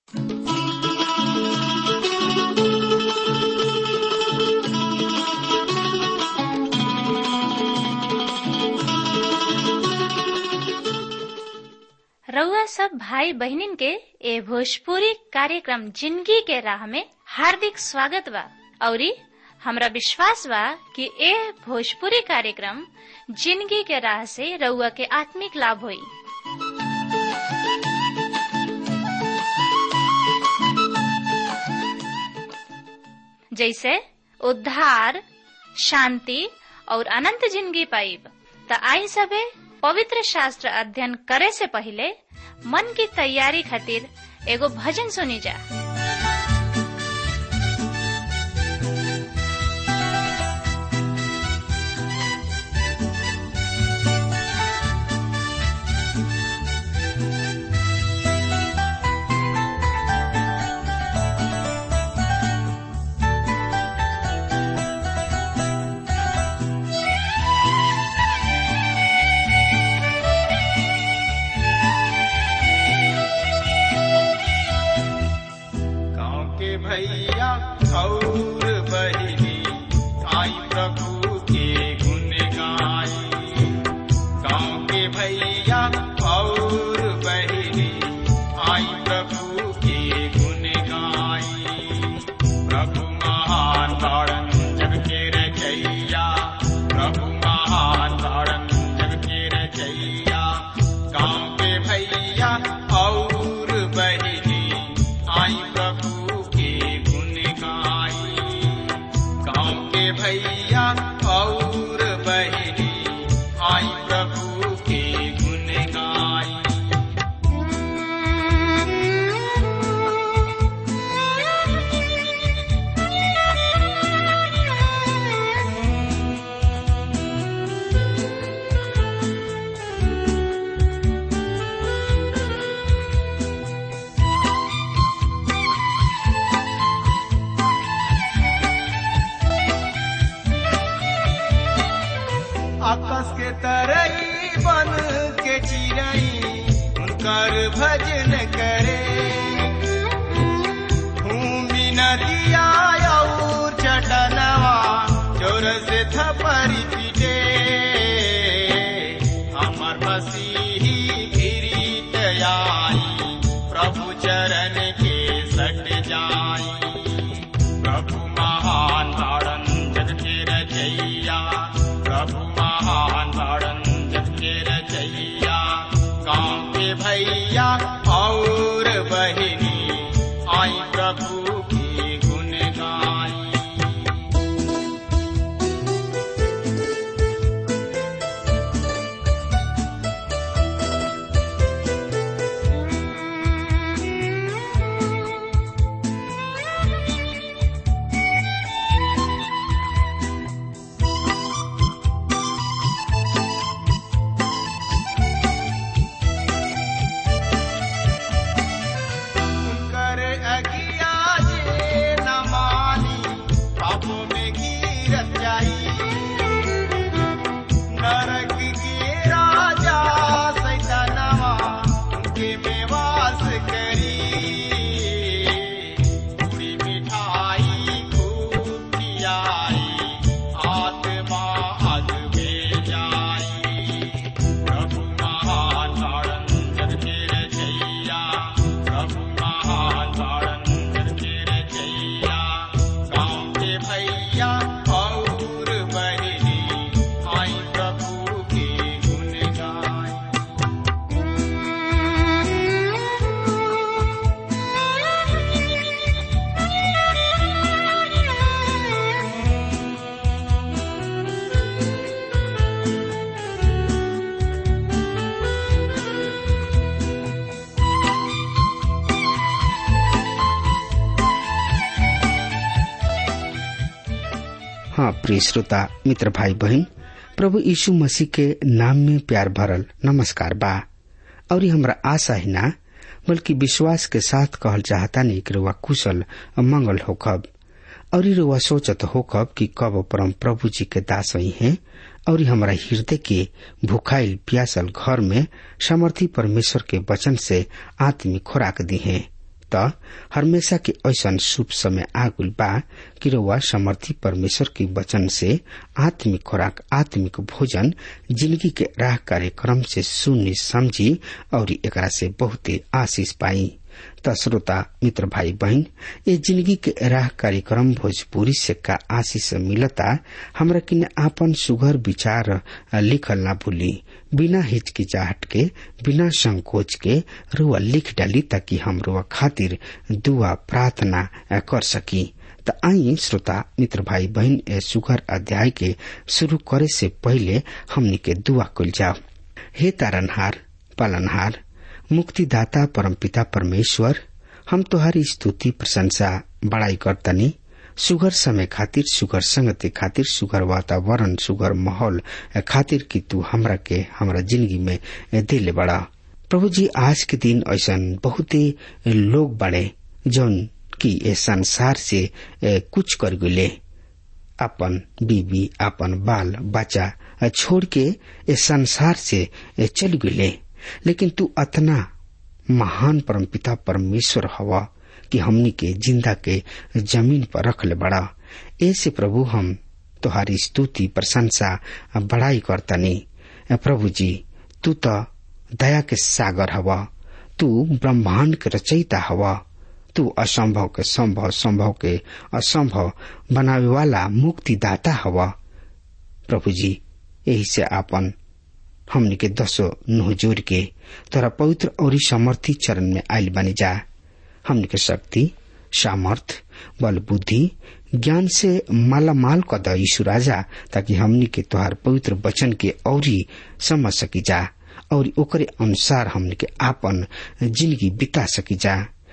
रउआ सब भाई बहिनीन के ए भोजपुरी कार्यक्रम जिंदगी के राह में हार्दिक स्वागत बा औरी हमरा विश्वास बा कि ए भोजपुरी कार्यक्रम जिंदगी के राह से रउआ के आत्मिक लाभ होई जैसे उद्धार शांति और अनंत जिंदगी पाइब त आई सबे पवित्र शास्त्र अध्ययन करे से पहले मन की तैयारी खातिर एगो भजन सुनी जा गाँव के भैया और बहिनी आई प्रभु के गुण गाई गाँव के भैया और बहिनी आई प्रभु के गुण गाई प्रभु महान तारण जग के रचैया प्रभु महान तारण जग के रचैया गाँव के भैया और बहिनी आई प्रभु के गुण गाई गाँव के भैया और बहिनी आई प्रभु के गुण गाई आकाश के तरई बन के चिरई उनकर भजन करे भूमि नदिया और चटनवा जोर से थपरी पीटे हमर मसीही गिरीत आई प्रभु चरण के सट जाई प्रभु महान तारण जग के रचैया प्रभु महान तारण जग के रचैया गाँव के भैया और बहिनी आई प्रभु की गुण गाई कर अगिया जे न मानी पापों में गिरत जाई नरक के राजा सैतानवा उनके में वास करी पूरी मिठाई खूब खियाई आत्मा अग में जाई प्रभु महान तारण जग के रचैया प्रभु महान तारण जग के रचैया गाँव के भैया और बहिनी आई प्रभु के गुण गाई हाँ प्रिय श्रोता मित्र भाई बहन प्रभु यीशु मसीह के नाम में प्यार भरल नमस्कार बा और ये हमरा आशा ही ना बल्कि विश्वास के साथ कहल चाहता नहीं कि रुआ कुशल और मंगल होखब और ये रुआ सोचत होखब कि कब परम प्रभु जी के दास ही हैं और ये हमरा हृदय के भुखाइल प्यासल घर में समर्थी परमेश्वर के वचन से आत्मिक खुराक दी है त हमेशा के ऐसा शुभ समय आगुल बा कि रउआ समर्थी परमेश्वर के वचन से आत्मिक खुराक आत्मिक भोजन जिंदगी के राह कार्यक्रम से सुनी समझी और एकरा से बहुते आशीष पाई त श्रोता मित्र भाई बहन ये जिंदगी के राह कार्यक्रम भोजपुरी से का आशीष मिलता हमरा किन आपन सुघर विचार लिखल ना भूली बिना हिचकिचाहट के बिना संकोच के रुआ लिख डाली ताकि हम रुआ खातिर दुआ प्रार्थना कर सकी त आई श्रोता मित्र भाई बहन ए सुघर अध्याय के शुरू करे से पहले हमनी के दुआ कुल जाओ हे तारनहार पालनहार मुक्तिदाता परमपिता परमेश्वर हम तुहारी स्तुति प्रशंसा बड़ाई करतनी सुगर समय खातिर सुगर संगति खातिर सुगर वातावरण सुगर माहौल खातिर कि तू हमरा के हमरा जिंदगी में दिले बड़ा प्रभु जी आज के दिन ऐसा बहुते लोग बड़े जौन की ए संसार से कुछ कर गए अपन बीबी अपन बाल बच्चा छोड़ के ए संसार से चल गए लेकिन तू अतना महान परमपिता परमेश्वर हवा कि हमनी के जिंदा के जमीन पर रख ले बड़ा ऐसे प्रभु हम तुहारी स्तुति प्रशंसा बड़ाई करतनी प्रभु जी तू तो दया के सागर हवा तू ब्रह्मांड के रचयिता हवा तू असंभव के संभव संभव के असंभव बनावे वाला मुक्तिदाता हवा प्रभु जी यही से आपन हमनी के दसो नुह जोड़ के तोरा पवित्र और समर्थी चरण में आयल बनी जा हमनी के शक्ति सामर्थ बल बुद्धि ज्ञान से माला माल कर द यीशु राजा ताकि हमनी के तोहार पवित्र वचन के औरी समझ सकी जा और ओकरे अनुसार हमनी के आपन जिंदगी बिता सकी जा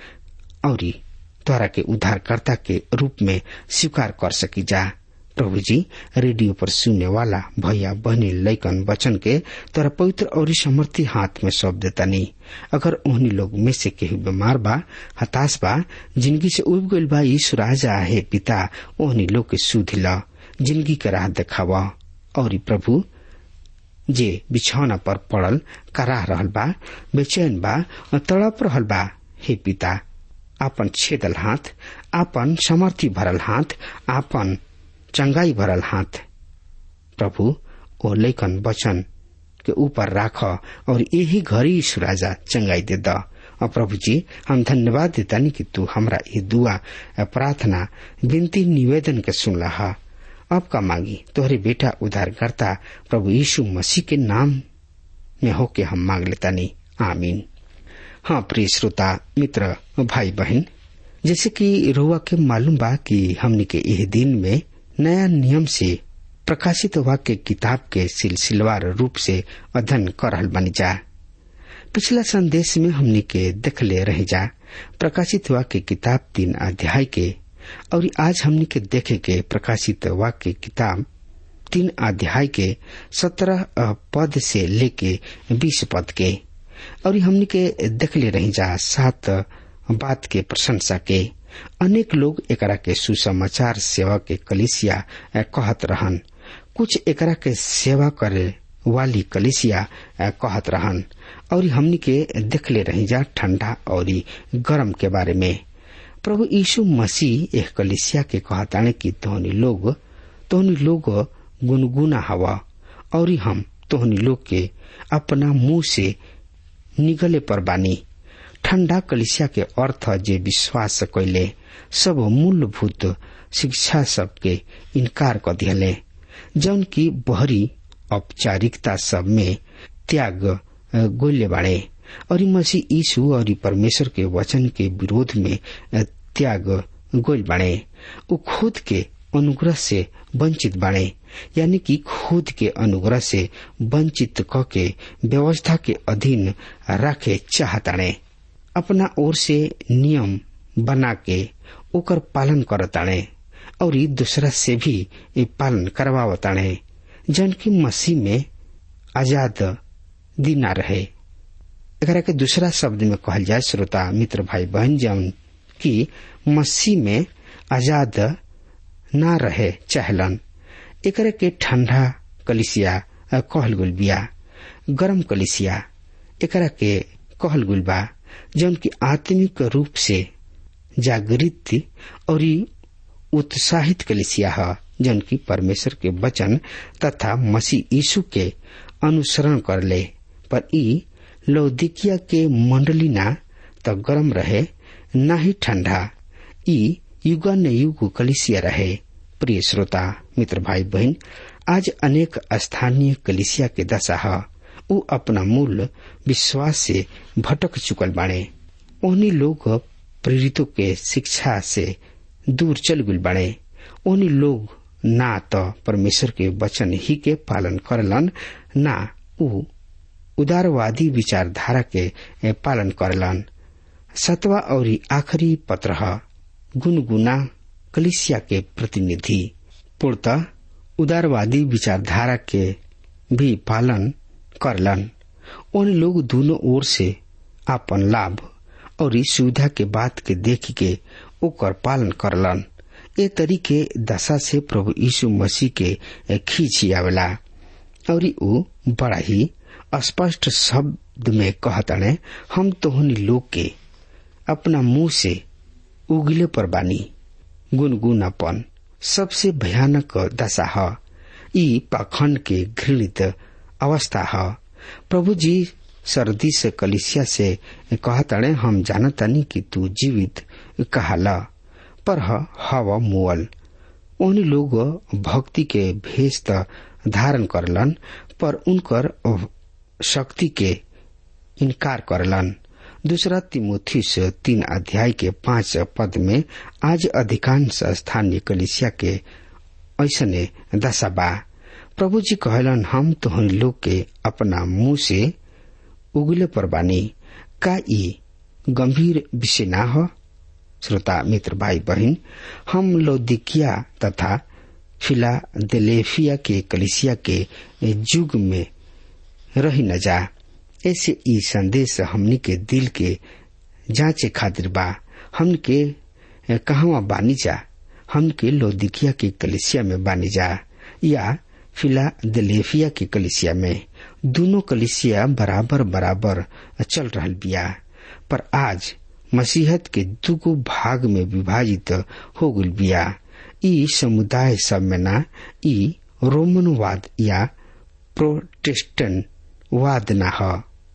और तोरा के उद्धारकर्ता के रूप में स्वीकार कर सकी जा प्रभु जी रेडियो पर सुनने वाला भैया बहनी लैकन वचन के तोरा पवित्र और समर्थी हाथ में सौंप देता नहीं अगर उन्हीं लोग में से केहू बीमार बा हताश बा जिंदगी से उब गईल बा यीशु राजा है पिता ओहनी लोग के सुध ला जिंदगी के राह देखावा और प्रभु जे बिछौना पर पड़ल कराह रहल बा बेचैन बा तड़प रहल बा हे पिता आपन छेदल हाथ आपन समर्थी भरल हाथ आपन चंगाई भरल हाथ प्रभु ओ लेखन वचन के ऊपर राख और यही घड़ी राजा चंगाई दे द और प्रभु जी हम धन्यवाद देतानी कि तू हमरा ये दुआ प्रार्थना विनती निवेदन के सुनला हा अब का मांगी तोहरे बेटा उद्धारकर्ता प्रभु यीशु मसीह के नाम में होके हम मांग लेतानी आमीन हाँ प्रिय श्रोता मित्र भाई बहन जैसे कि रोआ के मालूम बा कि हमने के यह दिन में नया नियम से प्रकाशित वाक्य किताब के सिलसिलेवार रूप से अध्ययन कर रहल बनी जा पिछला संदेश में हमने के देखले रह जा प्रकाशित वाक्य किताब तीन अध्याय के और आज हमने के देखे के प्रकाशित वाक्य किताब तीन अध्याय के सत्रह पद से लेके बीस पद के और हमने के देखले रह जा सात बात के प्रशंसा के अनेक लोग एकरा के सुसमाचार सेवा के कलिसिया कहत रहन कुछ एकरा के सेवा करे वाली कलिसिया कहत रहन और हमनी के देखले रही जा ठंडा और गरम के बारे में प्रभु यीशु मसीह एक कलिसिया के कहताने की तोहनी लोग तोहनी लोग गुनगुना हवा और हम तोहनी लोग के अपना मुंह से निगले पर बानी ठंडा कलिसिया के अर्थ जे विश्वास कैले सब मूलभूत शिक्षा सबके इनकार कर दिले जौन की बहरी औपचारिकता सब में त्याग गोल्य बाड़े और मसीह यीशु और परमेश्वर के वचन के विरोध में त्याग गोल बाड़े वो खुद के अनुग्रह से वंचित बाड़े यानी कि खुद के अनुग्रह से वंचित क के व्यवस्था के अधीन रखे चाहताड़े अपना ओर से नियम बना के ओकर पालन करताड़े और दूसरा से भी ये पालन करवावताड़े जन की मसीह में आजाद दिना रहे एकरा के दूसरा शब्द में कहल जाए श्रोता मित्र भाई बहन जौन की मसीह में आजाद ना रहे चाहलन एकरा के ठंडा कलिसिया कहल गुल बिया गरम कलिसिया एकरा के कहल गुल बा जौन की आत्मिक रूप से जागृत और उत्साहित कलिसिया है जौन की परमेश्वर के वचन तथा मसीह यीशु के अनुसरण कर ले पर ई लौदिकिया के मंडली ना तो गर्म रहे न ही ठंडा ई युगा ने युग कलिसिया रहे प्रिय श्रोता मित्र भाई बहन आज अनेक स्थानीय कलिसिया के दशा है उ अपना मूल विश्वास से भटक चुकल बाड़े उन्हीं लोग प्रेरितों के शिक्षा से दूर चल गुल बाड़े उन्हीं लोग ना तो परमेश्वर के वचन ही के पालन करलन ना उ उदारवादी विचारधारा के पालन करलन सतवा और आखिरी पत्र गुनगुना कलिसिया के प्रतिनिधि पूर्णतः उदारवादी विचारधारा के भी पालन करलन उन लोग दोनों ओर से अपन लाभ और सुविधा के बात के देख के ओकर पालन करलन ए तरीके दशा से प्रभु यीशु मसीह के खींची आवेला और उ बड़ा ही स्पष्ट शब्द में कहतने हम तोहनी लोग के अपना मुंह से उगले पर बानी गुनगुनापन सबसे भयानक दशा है ई पाखंड के घृणित अवस्था है प्रभु जी सर्दी से कलिसिया से कहतड़े हम जानतानी कि तू जीवित कहाला पर हवा मुअल उन लोग भक्ति के भेष धारण करलन पर उनकर शक्ति के इनकार करलन दूसरा तिमोथीस तीन अध्याय के पांच पद में आज अधिकांश स्थानीय कलिसिया के ऐसने दशा बा प्रभु जी कहलन हम तोहन लोग के अपना मुंह से उगले पर बानी का ई गंभीर विषय ना हो श्रोता मित्र भाई बहन हम लौदिकिया तथा फिलाडेल्फिया के कलिसिया के युग में रही न जा ऐसे ई संदेश हमनी के दिल के जांचे खातिर बा हम के कहवा बानी जा हम के लौदिकिया के कलिसिया में बानी जा या फिलाडेल्फिया के कलिसिया में दोनों कलिसिया बराबर बराबर चल रहा बिया पर आज मसीहत के दुगो भाग में विभाजित हो गल बिया ई समुदाय सब में ना ई रोमनवाद या प्रोटेस्टेंट वाद न ह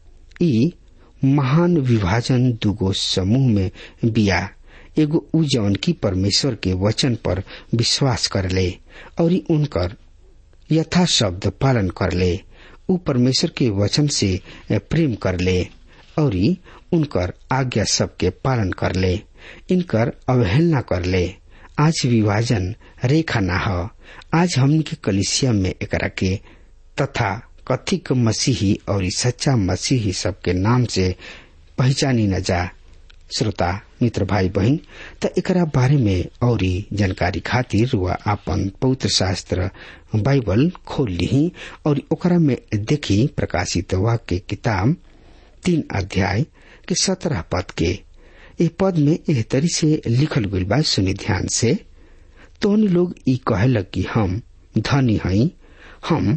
ई महान विभाजन दुगो समूह में बिया एगो उ जवन की परमेश्वर के वचन पर विश्वास कर ले और उनकर यथा शब्द पालन कर ले उ परमेश्वर के वचन से प्रेम कर ले और उनकर आज्ञा सबके पालन कर ले इनकर अवहेलना कर ले आज विभाजन रेखा ना हो आज हमन के कलिसिया में एकरा के तथा कथिक मसीही और सच्चा मसीही सबके नाम से पहचानी न जा श्रोता मित्र भाई बहन त एकरा बारे में और जानकारी खातिर वह आपन पवित्र शास्त्र बाइबल खोल ली और ओकरा में देखी प्रकाशित वाक्य किताब तीन अध्याय के सत्रह पद के ए पद में एह तरी से लिखल गई बा सुनी ध्यान से तोहन लोग ई कहलक कि हम धनी हई हम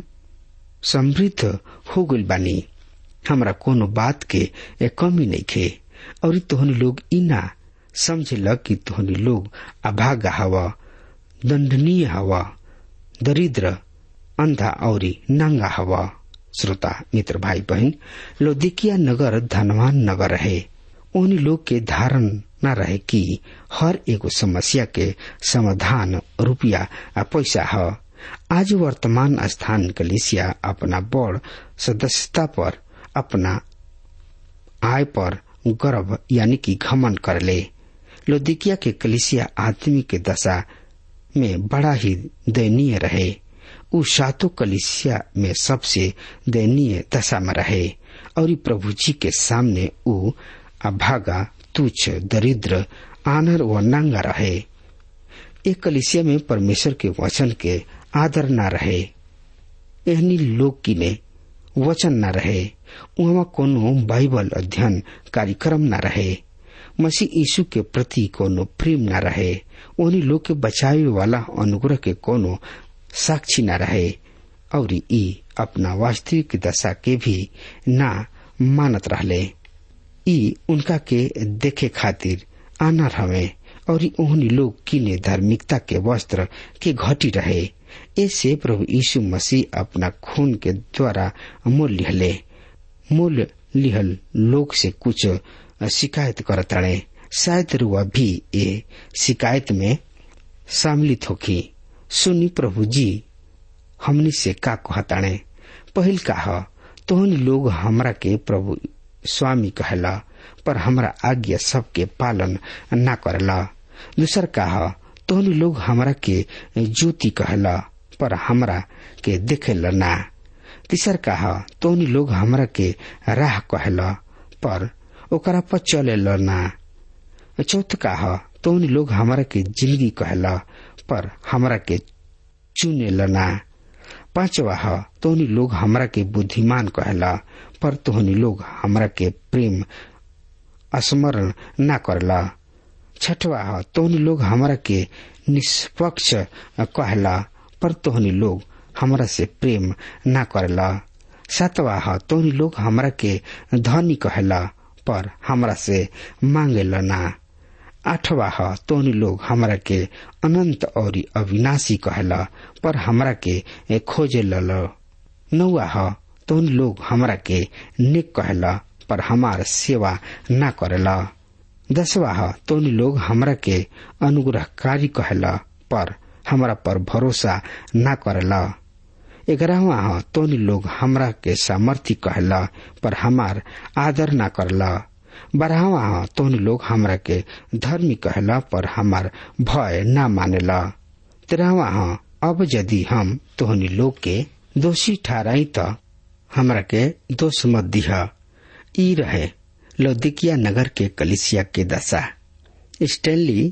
समृद्ध हो गइल बानी हमरा कोनो बात के ए कमी नहीं खे और तोहन लोग ई ना समझल कि तोहन लोग अभागा हवा दंडनीय हवा दरिद्र अंधा और नंगा हवा श्रोता मित्र भाई बहन लोदिकिया नगर धनवान नगर रहे उन लोग के धारण न रहे कि हर एगो समस्या के समाधान रुपया आ पैसा है आज वर्तमान स्थान कलिसिया अपना बड़ सदस्यता पर अपना आय पर गर्व यानी कि घमन कर ले लोदिकिया के कलिसिया आदमी के दशा में बड़ा ही दयनीय रहे उ सातों कलिसिया में सबसे दयनीय दशा में रहे और प्रभु जी के सामने उ अभागा तुच्छ दरिद्र आनर व नंगा रहे एक कलिसिया में परमेश्वर के वचन के आदर न रहे एहनी लोग की ने वचन न रहे वहाँ कोनो बाइबल अध्ययन कार्यक्रम न रहे मसीह यीशु के प्रति कोनो प्रेम न रहे उन्हीं लोग के बचावे वाला अनुग्रह के कोनो साक्षी न रहे और ई अपना वास्तविक दशा के भी ना मानत रहले ई उनका के देखे खातिर आनर हवे और ओहनी लोग किने धार्मिकता के वस्त्र के घटी रहे ऐसे प्रभु यीशु मसीह अपना खून के द्वारा मोल लिहले मोल लिहल लोग से कुछ शिकायत करताड़े शायद रुआ भी ये शिकायत में सम्मिलित होखी सुनी प्रभु जी हमनी से का कहताणे पहिल काह तोहनी लोग हमरा के प्रभु स्वामी कहला पर हमरा आज्ञा सबके पालन न करला दूसर काह तोहनी लोग हमरा के ज्योति कहला पर हमरा के देखेला ना तीसर काह तोहनी लोग हमरा के राह कहला पर ओकरा पर चले ना चौथ काह तोहनी लोग हमरा के जिंदगी कहला पर हमरा के चुने ना पांचवा ह तोहनी लोग हमरा के बुद्धिमान कहला पर तोहनी लोग हमरा के प्रेम स्मरण न करला छठवा ह तोहनी लोग हमरा के निष्पक्ष कहला पर तोहनी लोग हमरा से प्रेम न करला सातवा ह तोहनी लोग हमरा के धनी कहला पर हमरा से मांगेला ना आठवा ह तोहनी लोग हमरा के अनंत और अविनाशी कहला पर हमरा के खोजे लल नौवा ह तोहनी लोग हमरा के नेक कहला पर हमार सेवा न करेला दसवा ह तोहनी लोग हमरा के अनुग्रहकारी कहला पर हमरा पर भरोसा न करेला ग्यारहवा ह तोहनी लोग हमरा के सामर्थ्य कहला पर हमार आदर न करला बारहवा ह तोहनी लोग हमरा के धर्मी कहला पर हमार भय न मानेला तेरहवा ह अब यदि हम तोहनी लोग के दोषी ठहराई त हमरा के दोष मत दिह ई रहे लौदिकिया नगर के कलिसिया के दशा स्टेनली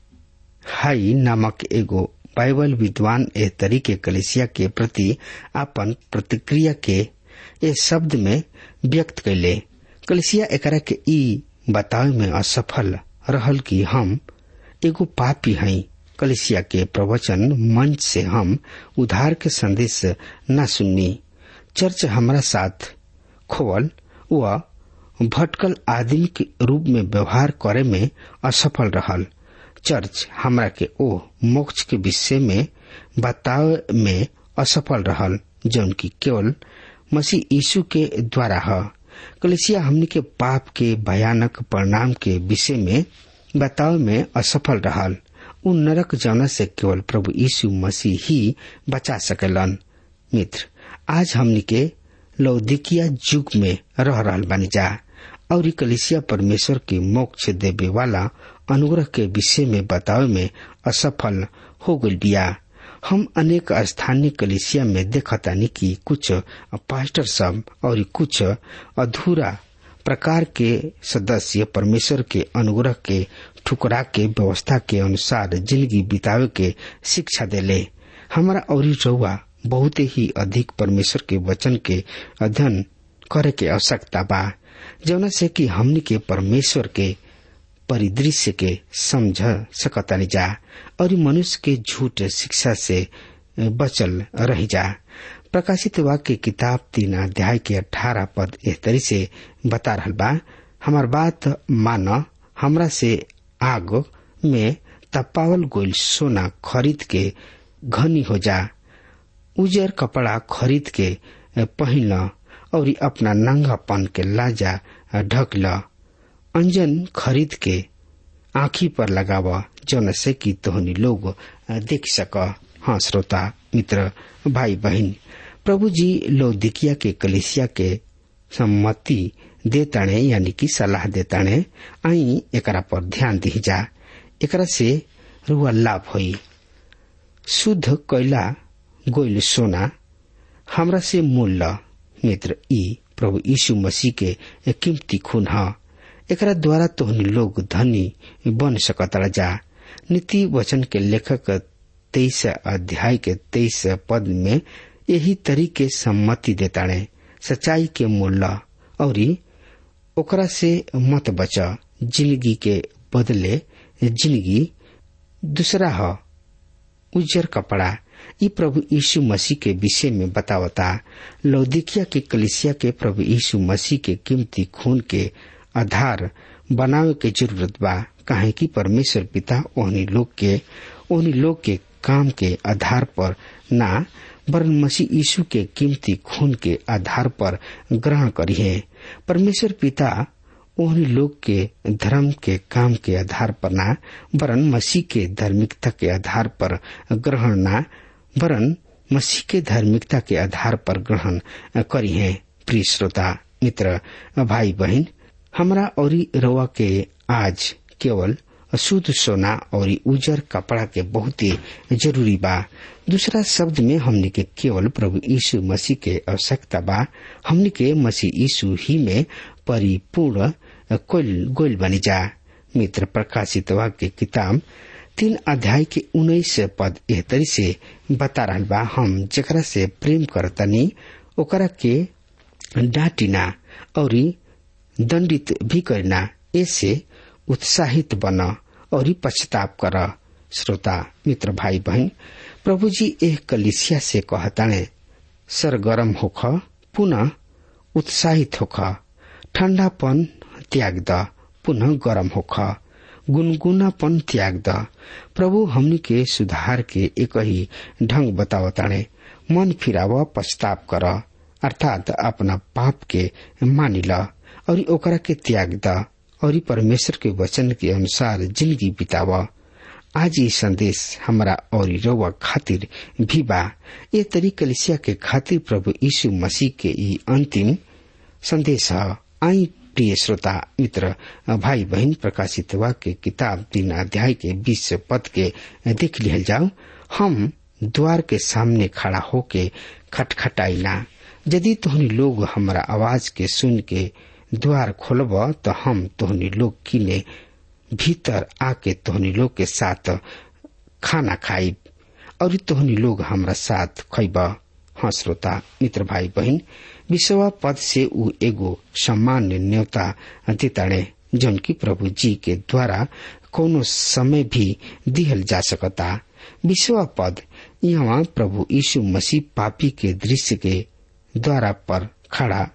हाई नामक एगो बाइबल विद्वान ए तरीके कलिसिया के प्रति अपन प्रतिक्रिया के ए शब्द में व्यक्त कैले कलिसिया एकरा के ई बतावे में असफल रहल कि हम एगो पापी हई कलिसिया के प्रवचन मंच से हम उधार के संदेश न सुननी चर्च हमारा साथ खोवल व भटकल आदमी के रूप में व्यवहार करे में असफल रहल चर्च हमरा के ओ मोक्ष के विषय में बतावे में असफल रहल जौन की केवल मसीह यीशु के द्वारा है कलिसिया हमनी के पाप के भयानक परिणाम के विषय में बतावे में असफल रहल उ नरक जौना से केवल प्रभु यीशु मसीह ही बचा सकेलन मित्र आज हमनी के लौदिकिया युग में रह रहल बानी जा और कलिसिया परमेश्वर के मोक्ष देवे वाला अनुग्रह के विषय में बतावे में असफल हो गई बिया हम अनेक स्थानीय कलिसिया में देखतानी कि कुछ पास्टर सब और कुछ अधूरा प्रकार के सदस्य परमेश्वर के अनुग्रह के ठुकरा के व्यवस्था के अनुसार जिंदगी बितावे के शिक्षा देले हमारा और रउआ बहुत ही अधिक परमेश्वर के वचन के अध्ययन करे के आवश्यकता बा जौना से कि हमनी के परमेश्वर के परिदृश्य के समझ सकतानी जा और मनुष्य के झूठ शिक्षा से बचल रही जा प्रकाशित वाक्य किताब तीन अध्याय के अठारह पद एह तरी से बता रहा बा हमार बात मान हमरा से आग में तपावल गोल सोना खरीद के घनी हो जा उजर कपड़ा खरीद के पहन और अपना नंगापन के लाजा ढक ल अंजन खरीद के आखी पर लगाव जौन से कि तोहनी लोग देख सक हाँ श्रोता मित्र भाई बहन प्रभु जी लौदिकिया के कलिसिया के सम्मति देताणे यानी कि सलाह देताणे आई एकरा पर ध्यान दी जा एकरा से रुआ लाभ होई शुद्ध कैला गोइल सोना हमरा से मूल्य मित्र ई प्रभु यीशु मसीह के कीमती खून ह एकरा द्वारा तोहनी लोग धनी बन सकता जा नीति वचन के लेखक तेईस अध्याय के तेईस पद में यही तरीके सम्मति देताड़े सच्चाई के मूल्य और ओकरा से मत बच जिंदगी के बदले जिंदगी दूसरा ह उज्जर कपड़ा ई प्रभु यीशु मसीह के विषय में बतावता लौदिकिया के कलिसिया के प्रभु यीशु मसीह के कीमती खून के आधार बनावे के जरूरत बा काहे कि परमेश्वर पिता ओहनी लोग के ओहनी लोग के काम के आधार पर ना वरन मसीह यीशु के कीमती खून के आधार पर ग्रहण करी है परमेश्वर पिता ओहनी लोग के धर्म के काम के आधार पर ना वरन मसीह के धार्मिकता के आधार पर ग्रहण ना वरन मसीह के धार्मिकता के आधार पर ग्रहण करी है प्रिय श्रोता मित्र भाई बहन हमरा और रवा के आज केवल शुद्ध सोना और उजर कपड़ा के बहुत ही जरूरी बा दूसरा शब्द में हमने के केवल प्रभु यीशु मसीह के आवश्यकता बा हमने के मसीह यीशु ही में परिपूर्ण कोल गोल बनी जा मित्र प्रकाशित वाक्य किताब तीन अध्याय के उन्नीस पद एह तरी से बता रहा बा हम जकरा से प्रेम करतनी ओकरा के डांटिना और दंडित भी करना ऐसे उत्साहित बन और पछताप कर श्रोता मित्र भाई बहन प्रभु जी एक कलिसिया से कहताने सरगरम होख पुनः उत्साहित होख ठंडापन त्याग द पुनः गरम होख गुनगुनापन त्याग द प्रभु हमनी के सुधार के एक ही ढंग बतावताने मन फिराव पछताप कर अर्थात अपना पाप के मानी ल और ओकरा के त्याग द और परमेश्वर के वचन के अनुसार जिंदगी बिताव आज ये संदेश हमारा और रवा खातिर भी बा ये तरी कलिसिया के खातिर प्रभु यीशु मसीह के ई अंतिम संदेश है आई प्रिय श्रोता मित्र भाई बहन प्रकाशित वाक्य किताब तीन अध्याय के बीस पद के देख लिहल जाओ हम द्वार के सामने खड़ा होके खटखटाइला यदि तोहनी लोग हमारा आवाज के सुन के द्वार खोलब तो हम तोहनी लोग किने भीतर आके तोहनी लोग के साथ खाना खाइब और तोहनी लोग हमारा साथ खैब हाँ श्रोता मित्र भाई बहन विश्वा पद से उ एगो सामान्य न्योता देताड़े जौन की प्रभु जी के द्वारा कोनो समय भी दिहल जा सकता विश्वा पद यहाँ प्रभु यीशु मसीह पापी के दृश्य के द्वारा पर खड़ा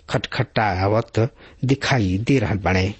खटखटावत दिखाई दे रहा बने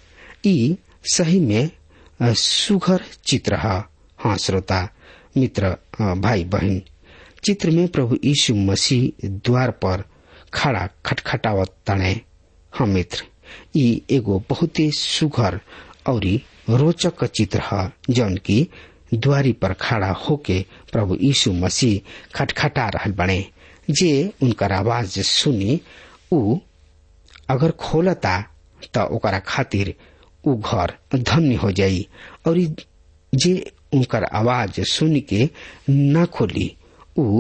ई सही में सुघर चित्र है हाँ श्रोता मित्र भाई बहन चित्र में प्रभु यीशु मसीह द्वार पर खड़ा खटखटावत तने हाँ मित्र ई एगो बहुत ही सुघर और रोचक चित्र है जौन की द्वारी पर खड़ा होके प्रभु यीशु मसीह खटखटा रहा बने जे उनकर आवाज सुनी उ अगर खोलता त ओकरा खातिर उ घर धन्य हो जाई और जे उनकर आवाज सुन के न खोली उ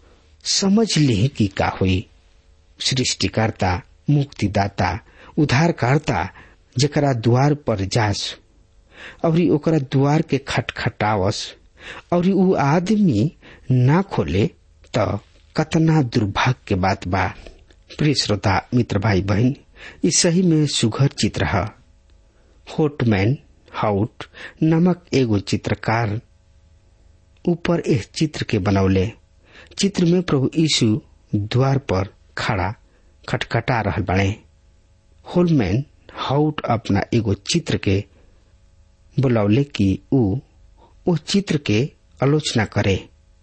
समझ ली कि का हुई सृष्टिकर्ता मुक्तिदाता उद्धारकर्ता जकरा द्वार पर जास और ओकरा द्वार के खटखटावस और उ आदमी ना खोले त कतना दुर्भाग्य के बात बा प्रिय श्रोता मित्र भाई बहन ये सही में सुघर चित्र है होटमैन हाउट नामक एगो चित्रकार ऊपर इस चित्र के बनौले चित्र में प्रभु यीशु द्वार पर खड़ा खटखटा रहल बने होलमैन हाउट अपना एगो चित्र के बुलौले कि ऊ उस चित्र के आलोचना करे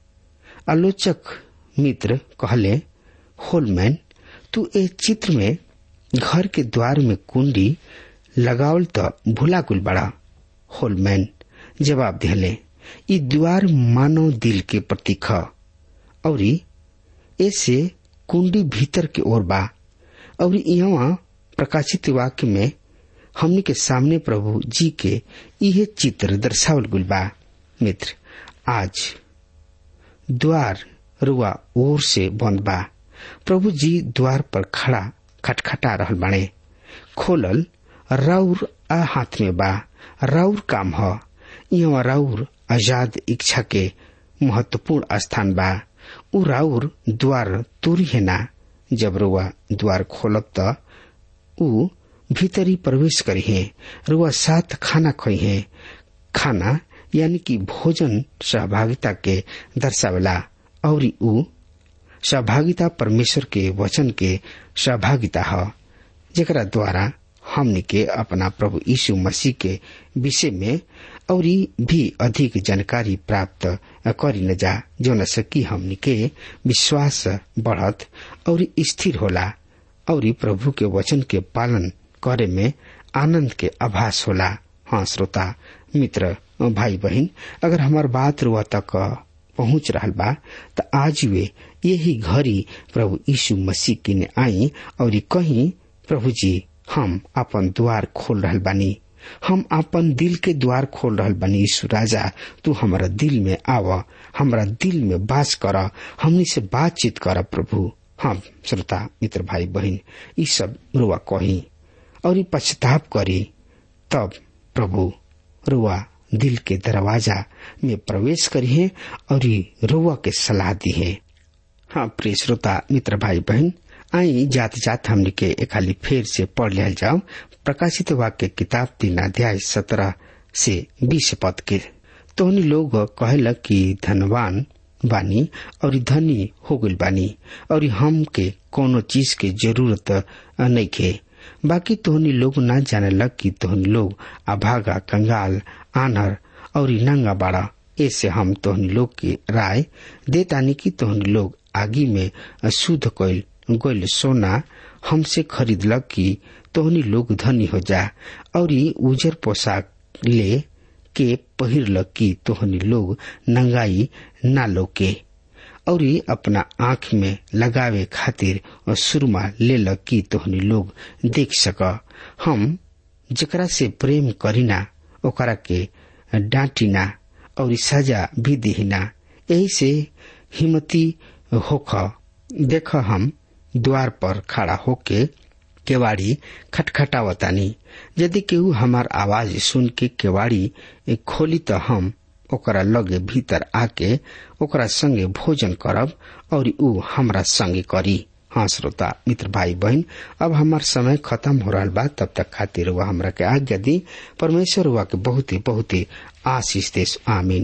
आलोचक मित्र कहले होलमैन तू ए चित्र में घर के द्वार में कुंडी लगावल तो भूला गुल बड़ा होलमैन जवाब दिले ई द्वार मानव दिल के प्रतीक है और ऐसे कुंडी भीतर के ओर बा और यहाँ प्रकाशित वाक्य में हमने के सामने प्रभु जी के यह चित्र दर्शावल गुल बा मित्र आज द्वार रुआ ओर से बंद बा प्रभु जी द्वार पर खड़ा खटखटा रहल बाणे खोलल राउर आ हाथ में बा राउर काम ह यहाँ राउर आजाद इच्छा के महत्वपूर्ण स्थान बा उ राउर द्वार तोरी है ना जब रुआ द्वार खोलब त उ भीतरी प्रवेश करी है रुआ साथ खाना खई है खाना यानी कि भोजन सहभागिता के दर्शावेला और उ सहभागिता परमेश्वर के वचन के सहभागिता है जेकरा द्वारा हमनी के अपना प्रभु यीशु मसीह के विषय में और भी अधिक जानकारी प्राप्त करी न जा जो न सकी हमनी के विश्वास बढ़त और स्थिर होला और प्रभु के वचन के पालन करे में आनंद के आभास होला हाँ श्रोता मित्र भाई बहन अगर हमार बात रुआ तक पहुंच रहा बा त आज वे यही घड़ी प्रभु यीशु मसीह किने आई और कहीं प्रभु जी हम अपन द्वार खोल रहल बानी हम अपन दिल के द्वार खोल रहल बानी यीशु राजा तू हमारा दिल में आव हमारा दिल में बास कर हमनी से बातचीत कर प्रभु हम श्रोता मित्र भाई बहन ये सब रुआ कही और पश्चाताप करी तब प्रभु रुआ दिल के दरवाजा में प्रवेश करिए और रुआ के सलाह दिए हाँ प्रिय श्रोता मित्र भाई बहन आई जात जात हमने के खाली फेर से पढ़ लिया जाओ प्रकाशित वाक्य किताब तीन अध्याय सत्रह से बीस पद के तो लोग कहलक कि धनवान बानी और धनी हो गई बानी और हम के कोनो चीज के जरूरत नहीं के बाकी तोहनी लोग ना जाने लग कि तोहनी लोग अभागा कंगाल आनर और नंगा बाड़ा ऐसे हम तोहनी लोग के राय देतानी कि तोहनी लोग आगी में शुद्ध कैल गोल सोना हमसे खरीदलक कि तोहनी लोग धनी हो जा और उजर पोशाक ले के पहिरलक कि तोहनी लोग नंगाई ना लोके और अपना आंख में लगावे खातिर सुरमा ले लक कि तोहनी लोग देख सक हम जकरा से प्रेम करीना ओकरा के डांटिना और सजा भी दिहिना यही से हिम्मती होख देख हम द्वार पर खड़ा होके केवाड़ी खटखटावतानी यदि केहू हमार आवाज सुन के केवाड़ी खोली तो हम ओकरा लगे भीतर आके ओकरा संगे भोजन करब और ऊ हमरा संगे करी हाँ श्रोता मित्र भाई बहन अब हमार समय खत्म हो रहा बा तब तक खातिर वह हमरा के आज्ञा दी परमेश्वर हुआ के बहुत ही बहुत ही आशीष देश आमीन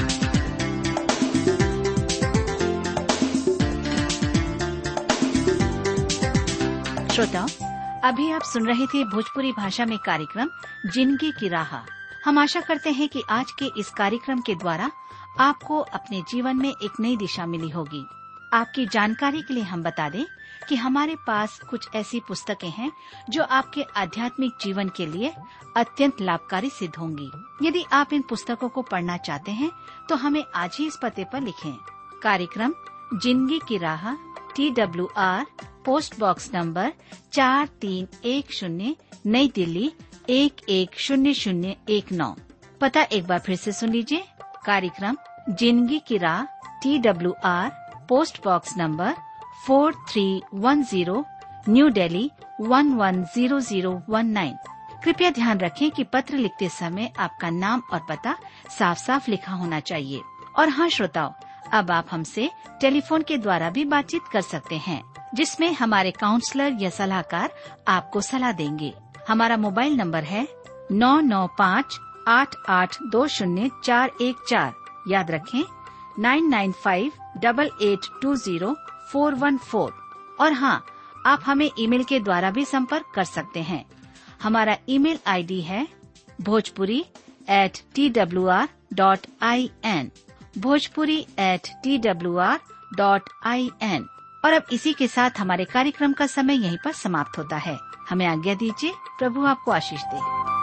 श्रोताओं अभी आप सुन रहे थे भोजपुरी भाषा में कार्यक्रम जिंदगी की राह हम आशा करते हैं कि आज के इस कार्यक्रम के द्वारा आपको अपने जीवन में एक नई दिशा मिली होगी आपकी जानकारी के लिए हम बता दें कि हमारे पास कुछ ऐसी पुस्तकें हैं जो आपके आध्यात्मिक जीवन के लिए अत्यंत लाभकारी सिद्ध होंगी यदि आप इन पुस्तकों को पढ़ना चाहते हैं तो हमें आज ही इस पते पर लिखें कार्यक्रम जिंदगी की राह T W R post box number चार तीन एक शून्य नई दिल्ली एक एक शून्य शून्य एक नौ पता एक बार फिर से सुन लीजिए कार्यक्रम जिंदगी की राह T W R post box number four three one zero New Delhi one one zero zero one nine कृपया ध्यान रखें कि पत्र लिखते समय आपका नाम और पता साफ साफ लिखा होना चाहिए और हाँ श्रोताओं अब आप हमसे टेलीफोन के द्वारा भी बातचीत कर सकते हैं जिसमें हमारे काउंसलर या सलाहकार आपको सलाह देंगे हमारा मोबाइल नंबर है नौ नौ पाँच आठ आठ दो शून्य चार एक चार याद रखें nine nine five double eight two zero four one four और हाँ आप हमें ईमेल के द्वारा भी संपर्क कर सकते हैं हमारा ईमेल आईडी है Bhojpuri at T W R dot I N Bhojpuri at T W R dot I N और अब इसी के साथ हमारे कार्यक्रम का समय यहीं पर समाप्त होता है हमें आज्ञा दीजिए प्रभु आपको आशीष दे